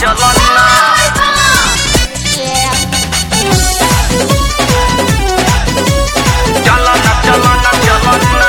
चलना चलना चलना चलना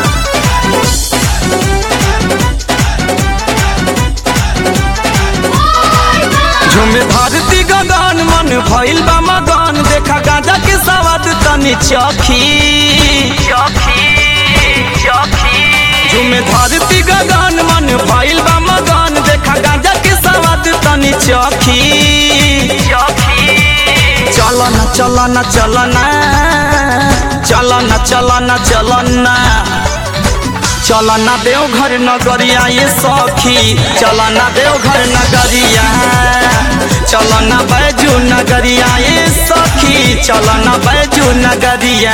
झुमे धरती गगन मन भइल बा मगन देखा गांजा के सवाद तनी चखी चौकी चौकी झुमे धरती गगन मन भइल बा मगन देखा गांजा के सवाद तनी चखी चौकी चलना चलना चलना चलना चलना चलना चलना देवघर नगरिया ये सखी चलना देवघर नगरिया चलना बैजू नगरिया ये सखी चलना बैजू नगरिया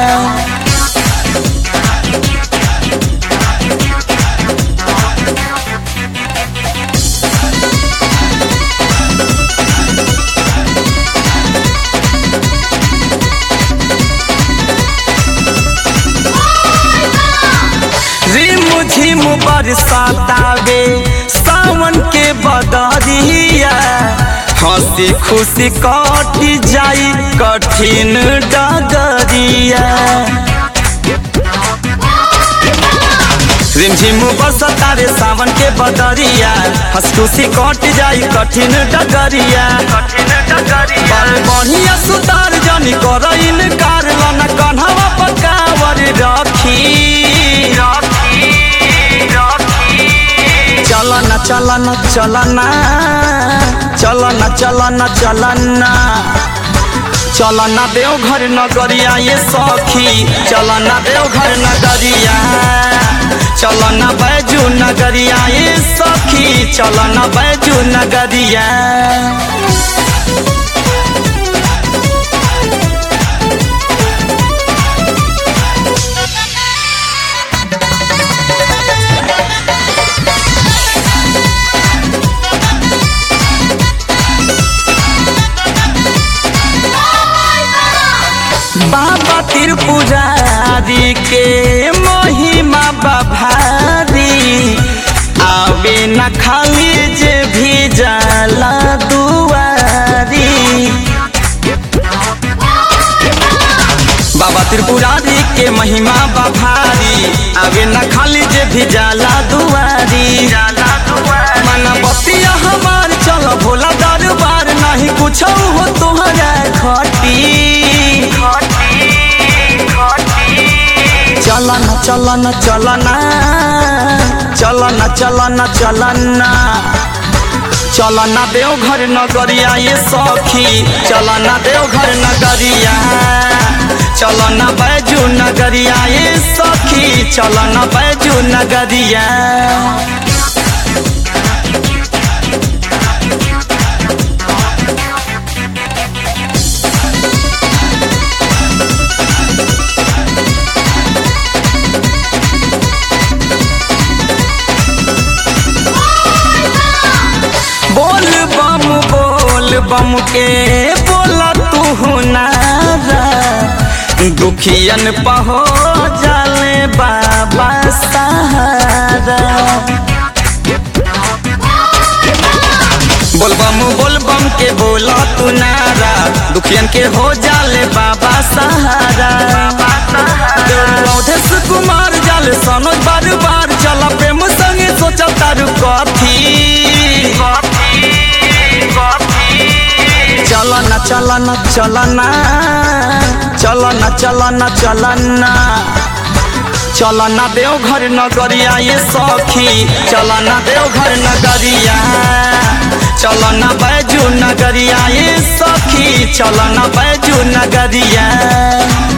रिम झिम बरसातावे सावन के बदरिया हंसी खुशी कट जाई कठिन डगरिया रिमझिम बरसातावे सावन के बदरिया हंस खुशी कट जाई कठिन डगरिया कठिन डगरी बड़ बढ़िया सुतार जनी कर इनकार लना कन्हवा पकावर रखी चौकी चौकी चलना चलना चलना चलना चलना चलना चलना देवघर नगरिया ये सखी चलना देवघर नगरिया चलना बैजू नगरिया ये सखी चलना बैजू नगरिया बाबा त्रिपुरारी के महिमा बभारी आवे न खाली जे भी जाला दुआरी बाबा त्रिपुरारी के महिमा बभारी आवे न खाली जे भी जाला दुआरी जाला दुआर मन बतिया हमार चल भोला दरबार नहीं कुछ हो तुहरा खटी खटी खटी चलना चलना चलना चलना चलना चलना चलना देवघर नगरिया ये सखी चलना देवघर नगरिया चलना बैजू नगरिया ये सखी चलना बैजू नगरिया बोल बम बोल बम के बोला तू नारा दुखियन पहो जाले बाबा सहारा बोल बम बोल बम के बोला तू नारा दुखियन के हो जाले बाबा सहारा देवदेश कुमार जाले सनोज बार बार चला प्रेम संगे सोचा तारू कथी कॉफी कॉफी चलना चलना चलना चलना चलना चलना चलना देवघर नगरिया ये सखी चलना देवघर नगरिया चलना बैजू नगरिया ये सखी चलना बैजू नगरिया